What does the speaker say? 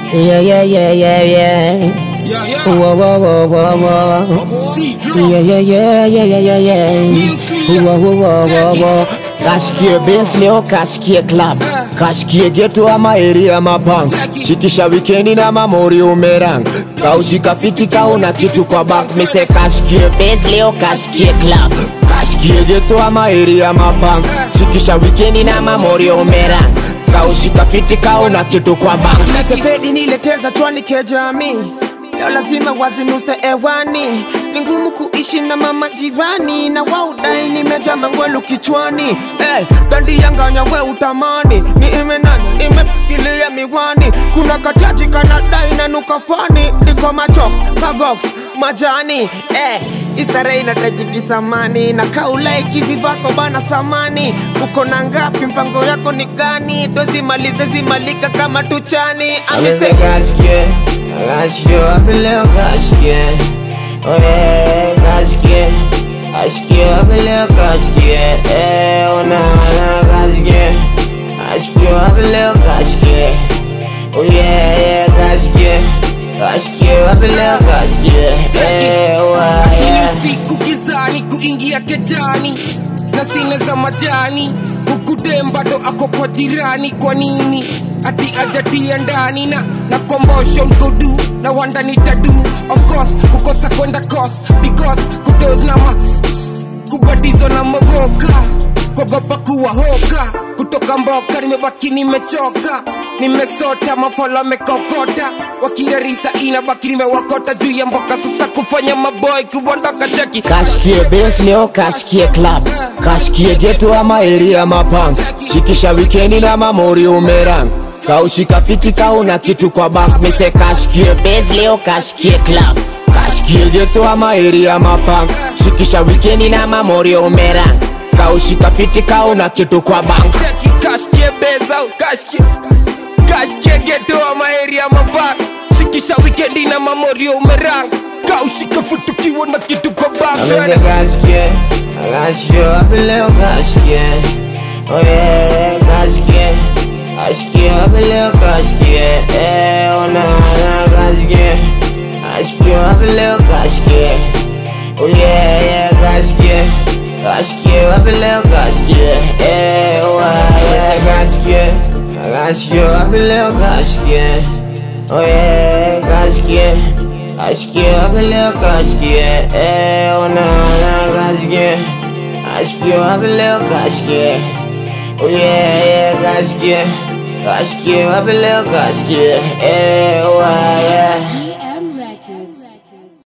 Yeah, yeah, yeah, yeah, yeah. Yeah, yeah. Whoa, whoa, whoa, whoa, whoa. See, drop. Yeah, yeah, yeah, yeah, yeah, yeah, yeah. Nuclear. Whoa, whoa, whoa, whoa, Check it. whoa. Kashikie base leo, kashikie club, kashikie geto ama area mapang, Check it. shikisha wikendi na mamori umerang, kaushika fiti kauna kitu kwa bank, mise kashikie base leo, kashikie club, kashikie geto ama area mapang, shikisha wikendi na mamori umerang, kaushika fiti kauna kitu kwa bank. Nasepedi nileteza chwani kejami leo lazima wazinuse ewani ni ngumu kuishi na mama jirani na waudai nimeja mangwelu kichwani hey, dandi yanganya we utamani ni imenani nimepigilia miwani kuna katiaji kanadai na nukafani niko machox kagox majani hey, isare inatajiki samani na kaulaikizi vako bana samani uko na ngapi mpango yako ni gani tozimalize zimalika kama tuchani Ameze amese kashikie, kashikie, wapi leo kashikie Oh yeah, kashikie, kashikie, wapi leo kashikie Eh, ona, ona, kashikie Kashikie, wapi leo kashikie Oh yeah, yeah, kashikie Kashikie, wapi leo kashikie Eh, wa, Kila yeah siku gizani kuingia kejani na sina za majani ukudem bado ako kwa jirani kwa nini ati ajatia ndani na na kombosho mkodu na wanda nitadu of course kukosa kwenda cost because kudos na ma kubadizo na mogoka kuogopa kuwa hoka kutoka mboka nimebaki nimechoka nimesota mafolo amekokota wakirarisa inabaki nimewakota juu ya mboka sasa kufanya maboy kuondoka cheki kashikie base leo kashikie club kashikie geto ama area mapang shikisha wikendi na mamori umerang kaushika fiti kauna kitu kwa bank mise kashikie base leo kashikie club kashikie geto ama area mapang shikisha wikendi na mamori umerang kaushika fiti kauna kitu kwa bank cheki kashkie beza kashkie kashkie geto ama area mabak shikisha wikendi na mamorio umerang kaushika futukiwa na kitu kwa Ameze bak kashikie, kashikie, wapi leo kashikie Oh yeah, kashikie, kashikie, wapi leo kashikie Eh, ona, ona, kashikie Kashikie, wapi leo kashikie Oh yeah, yeah, kashikie Kashikie, wapi leo kashikie Eh, wa, yeah, kashikie Kashikie, wapi leo kashikie Oh yeah, kashikie Kashikie, wapi leo kashikie Eh, ona, ona, kashikie Kashikie, wapi leo kashikie Oh yeah, yeah, kashikie Kashikie, wapi leo kashikie Eh, wa, yeah